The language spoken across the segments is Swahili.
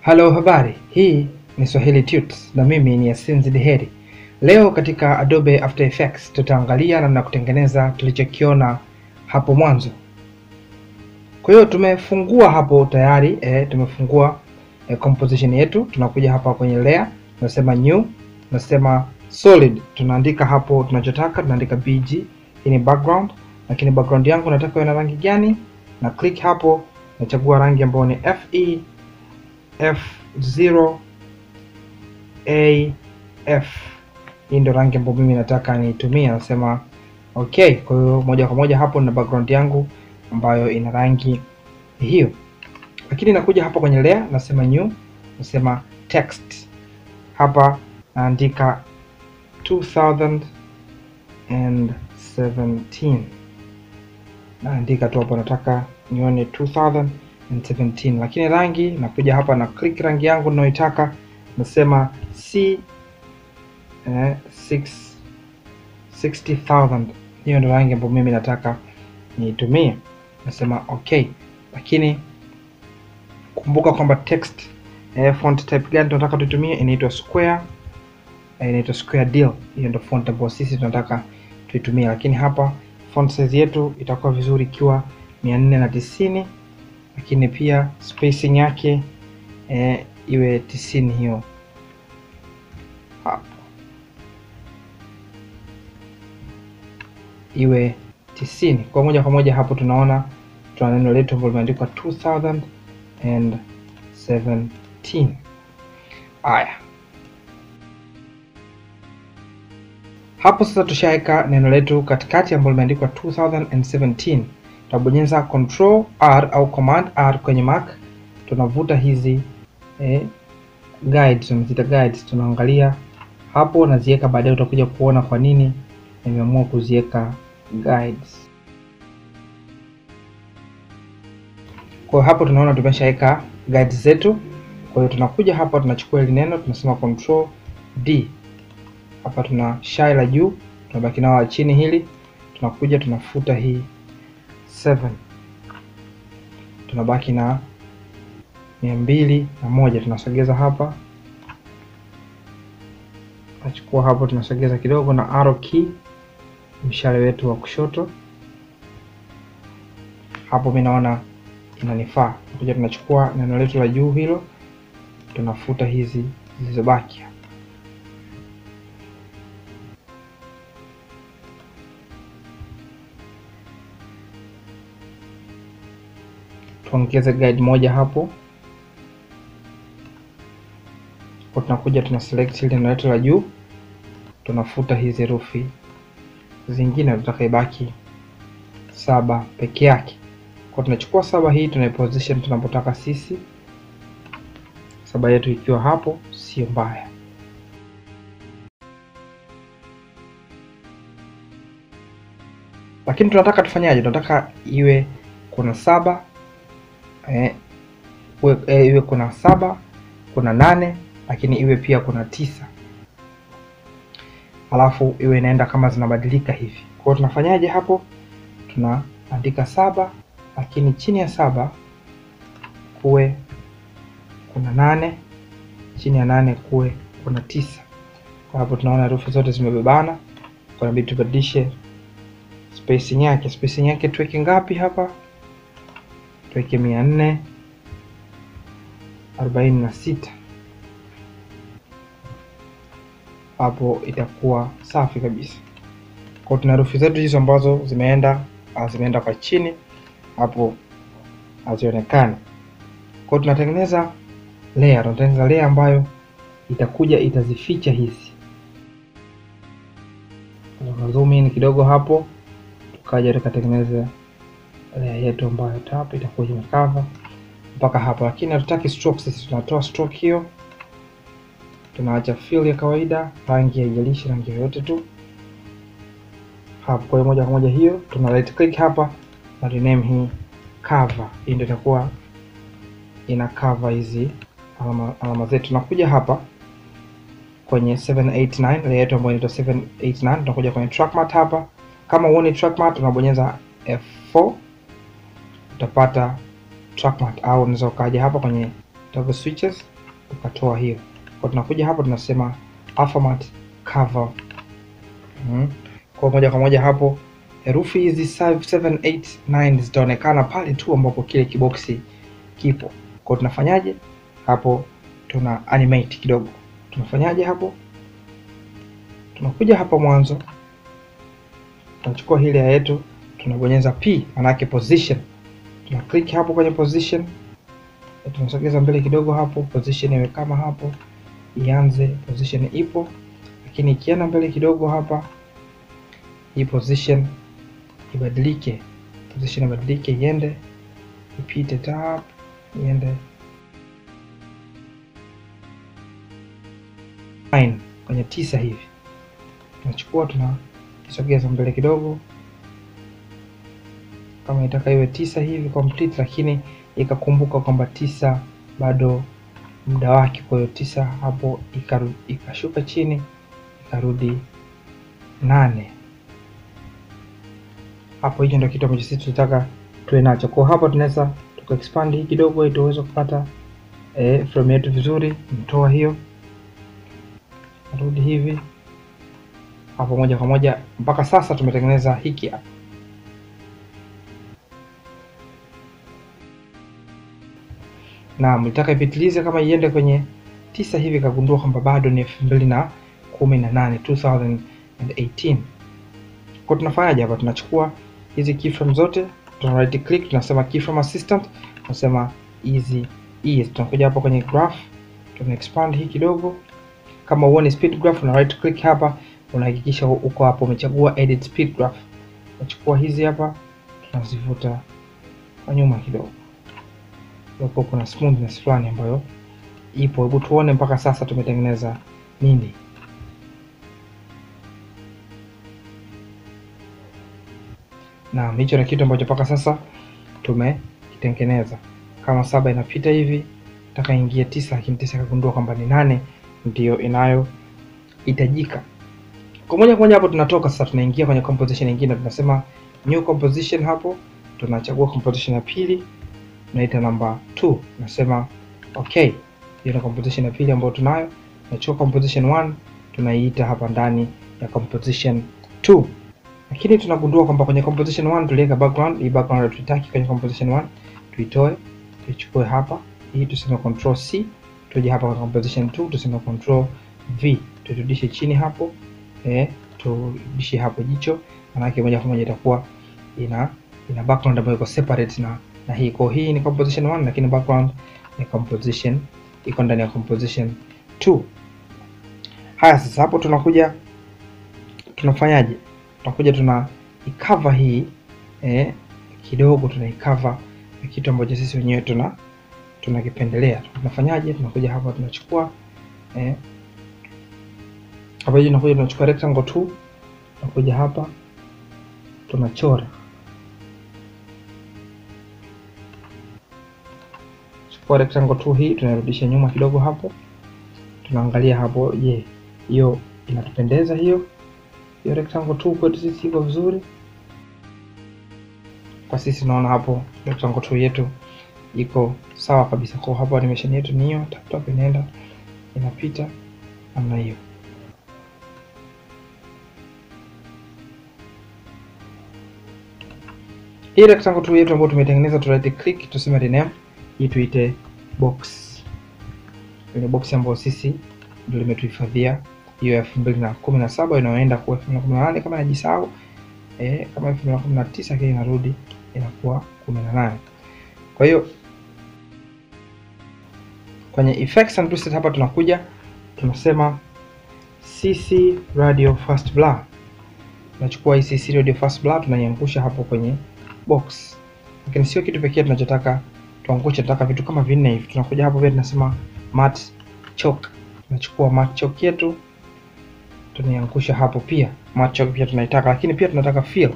Halo, habari. Hii ni Swahili Tuts na mimi ni Yasin Diheri. Leo katika Adobe After Effects tutaangalia namna kutengeneza tulichokiona hapo mwanzo. Kwa hiyo tumefungua hapo tayari eh, tumefungua eh, composition yetu. Tunakuja hapa kwenye layer, tunasema new, tunasema solid, tunaandika hapo tunachotaka, tunaandika BG. Hii ni background, lakini background yangu nataka iwe na rangi gani? Na click hapo, nachagua rangi ambayo ni FE F0 AF. Hii ndio rangi ambayo mimi nataka niitumie, nasema okay. Kwa hiyo moja kwa moja hapo na background yangu ambayo ina rangi hiyo, lakini nakuja hapa kwenye layer, nasema new, nasema text. Hapa naandika 2017 naandika tu hapo, nataka nione 2017 lakini rangi nakuja hapa na click rangi yangu ninayoitaka, nasema C eh, 60000 hiyo ndio rangi ambayo mimi nataka niitumie, nasema okay. Lakini kumbuka kwamba text eh, font type gani tunataka tuitumie, inaitwa square eh, inaitwa square deal. Hiyo ndio font ambayo sisi tunataka tuitumie, lakini hapa font size yetu itakuwa vizuri ikiwa 490 lakini pia spacing yake eh, iwe tisini hiyo hapo, iwe tisini kwa moja kwa moja. Hapo tunaona tuna neno letu ambalo limeandikwa 2017. Haya, hapo sasa tushaweka neno letu katikati ambalo limeandikwa 2017 tutabonyeza control R au command R kwenye Mac, tunavuta hizi eh, guides tunaziita guides, tunaangalia hapo naziweka. Baadaye utakuja kuona kwa nini nimeamua kuziweka guides. Kwa hapo tunaona tumeshaweka guides zetu. Kwa hiyo tunakuja hapa tunachukua ile neno tunasema control D, hapa tuna shai la juu, tunabaki nao la chini hili, tunakuja tunafuta hii 7 tunabaki na mia mbili na moja tunasogeza hapa, tunachukua hapo tunasogeza kidogo na arrow key, mshale wetu wa kushoto hapo, mimi naona inanifaa. Kuja tunachukua neno letu la juu hilo, tunafuta hizi zilizobaki tuongeze guide moja hapo kwa, tunakuja tuna select ile neno letu la juu, tunafuta hizi herufi zingine, tutaka ibaki saba peke yake. Kwa tunachukua saba hii tunaiposition tunapotaka sisi, saba yetu ikiwa hapo sio mbaya. Lakini tunataka tufanyaje? Tunataka iwe kuna saba Eh, iwe, eh, iwe kuna saba kuna nane lakini iwe pia kuna tisa alafu iwe inaenda kama zinabadilika hivi. Kwa hiyo tunafanyaje hapo? Tunaandika saba lakini chini ya saba kuwe kuna nane, chini ya nane kuwe kuna tisa. Kwa hapo tunaona herufi zote zimebebana, kwa inabidi tubadilishe spacing yake. Spacing yake tuweke ngapi hapa? tuweke mia nne arobaini na sita hapo itakuwa safi kabisa. Kwa tuna herufi zetu hizo ambazo zimeenda zimeenda kwa chini hapo hazionekani. Kwa tunatengeneza layer, tunatengeneza layer ambayo itakuja itazificha hizi. Zoom in kidogo hapo, tukaja tukatengeneza layer yetu ambayo tap itakuwa imekava mpaka hapo, lakini hatutaki stroke. Sisi tunatoa stroke hiyo, tunaacha fill ya kawaida, rangi haijalishi, rangi yoyote tu hapo. Kwa hiyo moja kwa moja hiyo tuna right click hapa na rename hii cover. Hii ndio itakuwa ina cover hizi alama, alama zetu. Tunakuja hapa kwenye 789 layer yetu ambayo inaitwa 789, tunakuja kwenye track matte hapa. Kama huoni track matte, unabonyeza F4 utapata track matte, au unaweza ukaja hapa kwenye toggle switches ukatoa hiyo. Kwa tunakuja hapo tunasema Alphamat cover. Mm. Kwa moja kwa moja hapo herufi hizi 7 8 9 zitaonekana pale tu ambapo kile kiboksi kipo. Kwa tunafanyaje hapo? Tuna animate kidogo. Tunafanyaje hapo? Tunakuja hapa mwanzo, tunachukua hili yetu, tunabonyeza P manake position, tuna click hapo kwenye position, tunasogeza mbele kidogo hapo, position iwe kama hapo, ianze position ipo, lakini ikienda mbele kidogo hapa, hii position ibadilike, position ibadilike, iende ipite tap, iende nine kwenye tisa hivi tunachukua tunakisogeza mbele kidogo, kama itaka iwe tisa hivi complete, lakini ikakumbuka kwamba tisa bado muda wake. Kwa hiyo tisa hapo ikaru, ikashuka chini ikarudi nane hapo. Hicho ndio kitu ambacho sisi tunataka tuwe nacho. Kwa hapa tunaweza tuka expand hii kidogo ili tuweze kupata eh, frame yetu vizuri. Mtoa hiyo rudi hivi hapo moja kwa moja mpaka sasa tumetengeneza hiki hapa. Na mlitaka ipitilize kama iende kwenye tisa hivi, kagundua kwamba bado ni elfu mbili na kumi na nane 2018. Kwa tunafanyaje hapa? Tunachukua hizi keyframe zote, tuna right click, tunasema keyframe assistant, tunasema easy ease. Tunakuja hapa kwenye graph, tuna expand hii kidogo. Kama uone speed graph, una right click hapa unahakikisha uko hapo umechagua edit speed graph. Unachukua hizi hapa tunazivuta kwa nyuma kidogo, hapo kuna smoothness fulani ambayo ipo. Hebu tuone mpaka sasa tumetengeneza nini. Naam, hicho ni kitu ambacho mpaka sasa tumekitengeneza. Kama saba inapita hivi, nataka ingie tisa, lakini tisa ikagundua kwamba ni nane ndiyo inayohitajika. Kwa moja kwa moja hapo tunatoka sasa, tunaingia kwenye composition nyingine, tunasema new composition. Hapo tunachagua composition ya pili, tunaita namba 2, tunasema okay. Hiyo ni composition ya pili ambayo tunayo. Tunachukua composition 1 tunaiita hapa ndani ya composition 2, lakini tunagundua kwamba kwenye composition 1 tuliweka background. Hii background tutaki kwenye composition 1, tuitoe tuichukue hapa, hii tuseme control C, tuje hapa kwenye composition 2 tuseme control V, turudishe chini hapo Eh, turudishe hapo jicho, manake moja kwa moja itakuwa ina ina background ambayo iko separate na na hii. Kwa hii ni composition 1 lakini background ni composition iko ndani ya composition 2. Haya, sasa hapo tunakuja tunafanyaje? Tunakuja tuna icover hii eh, kidogo tuna icover na kitu ambacho sisi wenyewe tuna tunakipendelea. Tunafanyaje? Tunakuja hapa tunachukua eh, hapa hivi tunakuja tunachukua rectangle 2 tunakuja hapa tunachora, chukua rectangle 2 hii tunarudisha nyuma kidogo hapo, tunaangalia hapo, je, hiyo inatupendeza hiyo hiyo rectangle 2 kwetu sisi iko vizuri? Kwa sisi naona hapo rectangle 2 yetu iko sawa kabisa. Kwa hapo animation yetu ni hiyo, tap tap inaenda inapita namna hiyo. Hii rectangle tu yetu ambayo tumetengeneza tu right click, tuseme rename hii tuite box. Ile box ambayo sisi ndio limetuhifadhia hiyo elfu mbili na kumi na saba inayoenda kwa elfu mbili na kumi na nane kama najisahau, eh, kama elfu mbili na kumi na tisa kile inarudi inakuwa kumi na nane. Kwa hiyo kwenye effects and preset hapa tunakuja tunasema CC radio fast blur. Tunachukua hii CC radio fast blur tunaiangusha hapo kwenye box, lakini sio kitu pekee tunachotaka tuangushe, tunataka vitu kama vinne hivi. Tunakuja hapo pia tunasema matte chalk. Tunachukua matte chalk yetu tunaiangusha hapo pia. Matte chalk pia tunaitaka, lakini pia tunataka fill.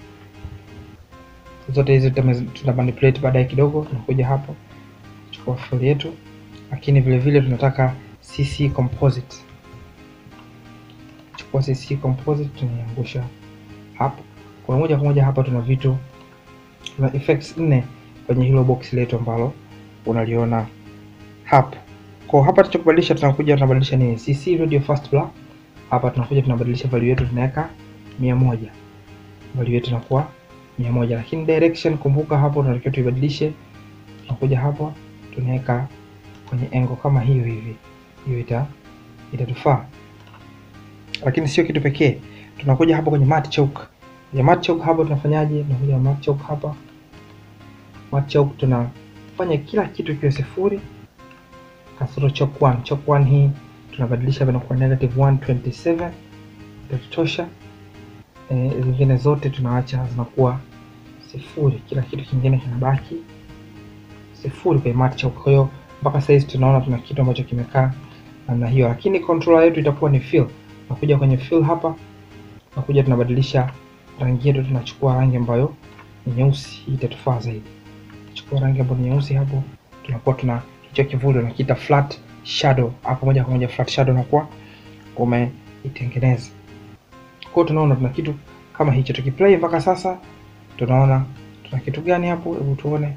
Zote hizi tuna manipulate baadaye kidogo. Tunakuja hapo chukua fill yetu, lakini vile vile tunataka CC composite. Chukua CC composite tunaiangusha hapo. Kwa moja kwa moja hapa tuna vitu tuna effects nne kwenye hilo box letu ambalo unaliona hapo. Kwa hapa tutakubadilisha, tunakuja tunabadilisha ni CC radio fast black. Hapa tunakuja tunabadilisha value yetu tunaweka mia moja. Value yetu inakuwa mia moja, lakini direction kumbuka, hapo tunatakiwa tuibadilishe. Tunakuja hapa tunaweka kwenye engo kama hiyo hivi, hiyo ita itatufaa. Lakini sio kitu pekee, tunakuja hapa kwenye mat choke. Kwenye mat choke hapa tunafanyaje? Tunakuja mat choke hapa, mat choke tunafanya kila kitu kiwe sifuri kasoro choke 1. Choke 1 hii tunabadilisha hapa inakuwa negative 127 itatutosha. E, zingine zote tunaacha zinakuwa sifuri, kila kitu kingine kinabaki sifuri kwenye mat choke. Kwa hiyo mpaka sasa hivi tunaona tuna kitu ambacho kimekaa namna hiyo, lakini controller yetu itakuwa ni fill. Nakuja kwenye fill hapa, nakuja tunabadilisha rangi yetu, tunachukua rangi ambayo ni nyeusi, hii itatufaa zaidi. Chukua rangi ambayo ni nyeusi hapo, tunakuwa tuna hicho kivuli unakiita flat shadow hapo, moja kwa moja flat shadow unakuwa umeitengeneza. Kwa hiyo tunaona tuna kitu kama hicho, tukiplay mpaka sasa tunaona tuna kitu gani hapo, hebu tuone.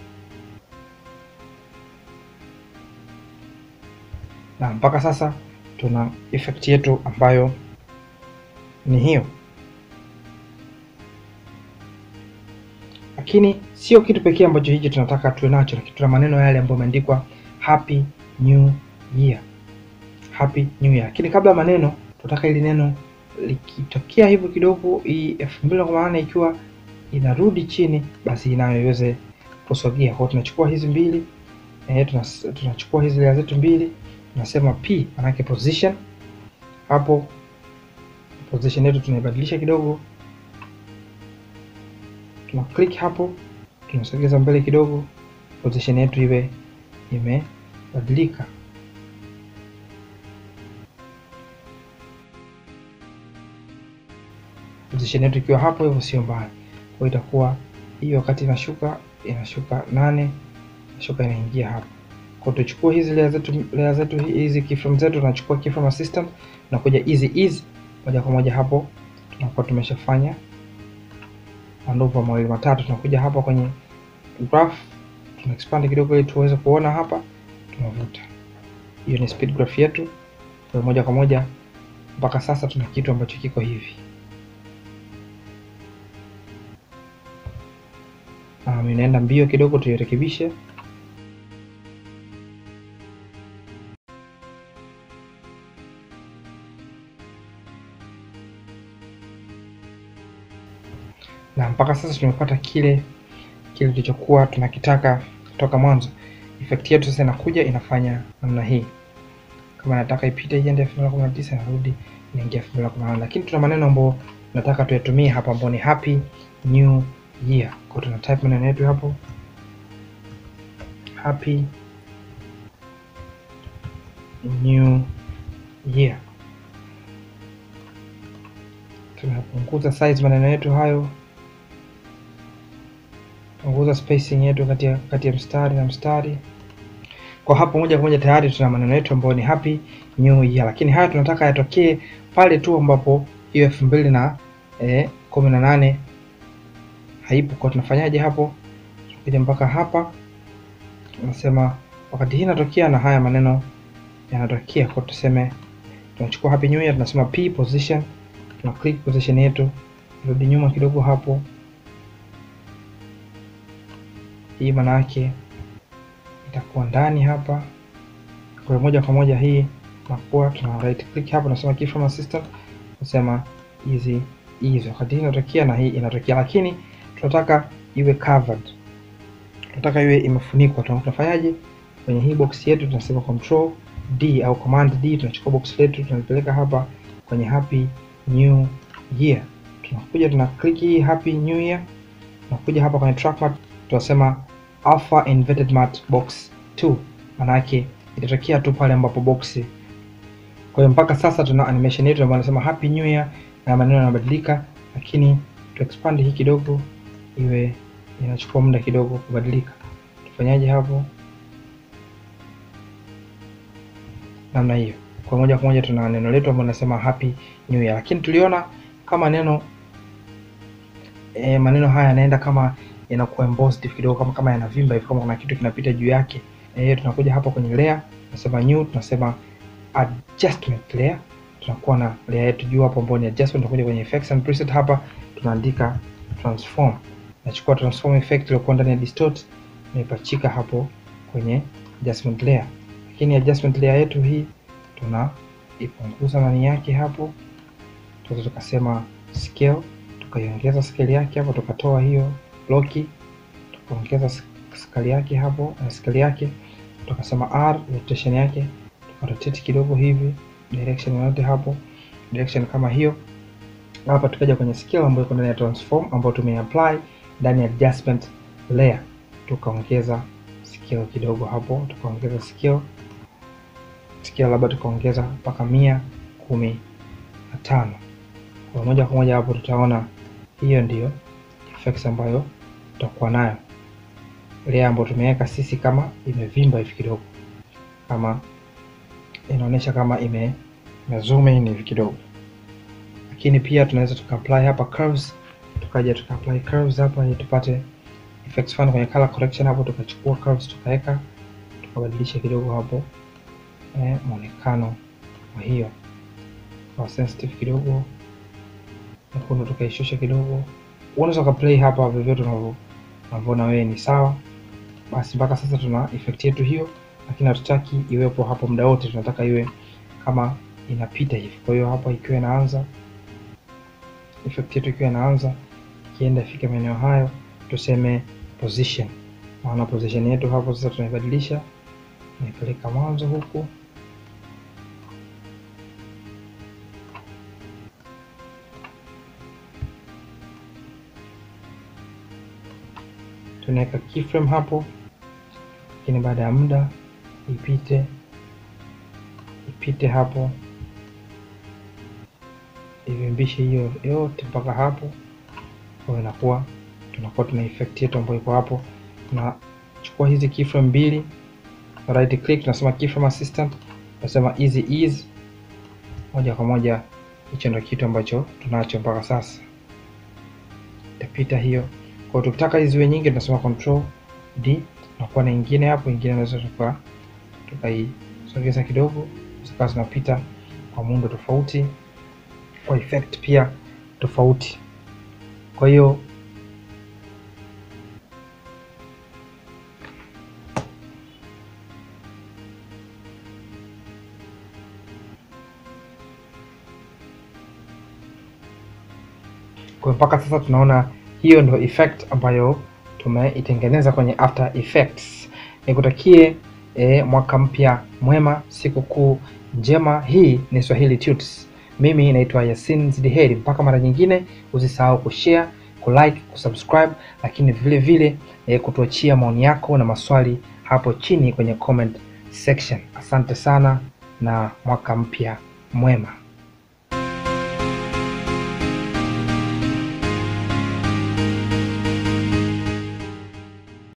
Na mpaka sasa tuna effect yetu ambayo ni hiyo, lakini sio kitu pekee ambacho hicho tunataka tuwe nacho, lakini tuna maneno yale ambayo yameandikwa happy new year, happy new year. Lakini kabla ya maneno, tunataka ili neno likitokea hivyo kidogo, hii elfu mbili na kumi na nane ikiwa inarudi chini, basi inayo iweze kusogea. Kwa hiyo tunachukua hizi mbili eh, tunachukua hizi layer zetu mbili, tunasema p, manake position. Hapo position yetu tunaibadilisha kidogo tuna click hapo, tunasogeza mbele kidogo, position yetu iwe imebadilika. Position yetu ikiwa hapo hivyo sio mbaya, kwa hiyo itakuwa hiyo, wakati inashuka inashuka nane, inashuka inaingia hapo. Kwa hiyo tuchukue hizi layer zetu, layer zetu hizi keyframe zetu, tunachukua keyframe assistant, tunakuja easy ease, moja kwa moja hapo tunakuwa tumeshafanya manduva mawili matatu. Tunakuja hapa kwenye graph, tuna expand kidogo ili tuweze kuona hapa, tunavuta. Hiyo ni speed graph yetu, kwa moja kwa moja mpaka sasa tuna kitu ambacho kiko hivi. Um, inaenda mbio kidogo, tuirekebishe. na mpaka sasa tumepata kile kile tulichokuwa tunakitaka toka mwanzo. Effect yetu sasa inakuja inafanya namna hii, kama nataka ipite iende elfu mbili na kumi na tisa inarudi inaingia elfu mbili na kumi na nane lakini tuna maneno ambayo nataka tuyatumie hapa ambayo ni happy new year. Kwa tuna type maneno yetu hapo happy new year, tunapunguza size maneno yetu hayo punguza spacing yetu kati ya kati ya mstari na mstari. Kwa hapo moja kwa moja tayari tuna maneno yetu ambayo ni happy new year, lakini haya tunataka yatokee pale tu ambapo hiyo elfu mbili na eh, kumi na nane haipo. Kwa tunafanyaje hapo? Tunakuja mpaka hapa, tunasema wakati hii inatokea na haya maneno yanatokea, kwa tuseme tunachukua happy new year, tunasema p position, tuna click position yetu, rudi nyuma kidogo hapo hii maana yake itakuwa ndani hapa. Kwa moja kwa moja hii nakuwa tuna right click hapa, nasema keyframe assistant, nasema hizi hizo, wakati hii inatokea na hii inatokea, lakini tunataka iwe covered, tunataka iwe imefunikwa. Tunafanyaje? Kwenye hii box yetu tunasema control D au command D, tunachukua box letu tunalipeleka hapa kwenye happy new year. Tunakuja tuna click hii happy new year, tunakuja hapa kwenye trackpad tunasema alpha inverted mat box 2, maana yake itatokea tu pale ambapo box. Kwa hiyo mpaka sasa tuna animation yetu ambayo inasema happy new year na maneno yanabadilika, lakini tu expand hii kidogo iwe inachukua muda kidogo kubadilika. Tufanyaje hapo? Namna hiyo. Kwa moja kwa moja tuna neno letu ambalo linasema happy new year, lakini tuliona kama neno e, maneno haya yanaenda kama yanakuwa embossed kidogo kama kama yanavimba hivi, kama kuna kitu kinapita juu yake. Eh, tunakuja hapa kwenye layer, tunasema new, tunasema adjustment layer. Tunakuwa na layer yetu juu hapo ambayo ni adjustment. Tunakuja kwenye effects and preset hapa tunaandika transform. Nachukua transform effect iliyokuwa ndani ya distort naipachika hapo kwenye adjustment layer, lakini adjustment layer yetu hii tunaipunguza nani yake hapo, tunaweza tukasema scale, tukaiongeza scale yake hapo, tukatoa hiyo loki, tukaongeza scale yake hapo na scale yake, tukasema r rotation yake, tukarotate kidogo hivi direction yote hapo, direction kama hiyo hapa. Tukaja kwenye scale ambayo iko ndani ya transform ambayo tumeapply ndani ya adjustment layer, tukaongeza scale kidogo hapo, tukaongeza scale scale labda tukaongeza mpaka mia kumi na tano kwa moja kwa moja hapo tutaona hiyo ndiyo effects ambayo tutakuwa nayo layer ambayo tumeweka sisi kama imevimba hivi kidogo, kama inaonyesha kama ime, ime zoom in hivi kidogo, lakini pia tunaweza tukaapply hapa curves, tukaja tukaapply curves hapa ili tupate effects fulani kwenye color correction hapo, tukachukua curves tukaweka tukabadilisha kidogo hapo eh, muonekano wa hiyo kwa sensitive kidogo nyekundu tukaishusha kidogo. Unaweza ukaplay hapa vyovyote unavyoona wewe ni sawa. Basi mpaka sasa tuna effect yetu hiyo, lakini hatutaki iwepo hapo muda wote, tunataka iwe kama inapita hivi. Kwa hiyo hapa ikiwa inaanza effect yetu ikiwa inaanza ikienda ifike maeneo hayo, tuseme position. Maana position yetu hapo sasa tunaibadilisha, naipeleka mwanzo huku tunaweka keyframe hapo, lakini baada ya muda ipite ipite hapo ivimbishe hiyo yote mpaka hapo. Kwa hiyo inakuwa tunakuwa tuna effect yetu ambayo iko hapo. Tunachukua hizi keyframe mbili, right click, tunasema keyframe assistant, tunasema easy ease, moja kwa moja. Hicho ndio kitu ambacho tunacho mpaka sasa, itapita hiyo kwa tukitaka hizi ziwe nyingi tunasema control D, tunakuwa na ingine hapo, ingine naweza tuka tukaisogeza kidogo, zikawa zinapita kwa muundo tofauti, kwa effect pia tofauti. Kwa hiyo kwa mpaka sasa tunaona hiyo ndio effect ambayo tumeitengeneza kwenye After Effects. Nikutakie e, mwaka mpya mwema, sikukuu njema. Hii ni Swahili Tuts. Mimi naitwa Yasin Zidiheri. Mpaka mara nyingine, usisahau kushare, kulike, kusubscribe, lakini vile vile e, kutuachia maoni yako na maswali hapo chini kwenye comment section. Asante sana na mwaka mpya mwema.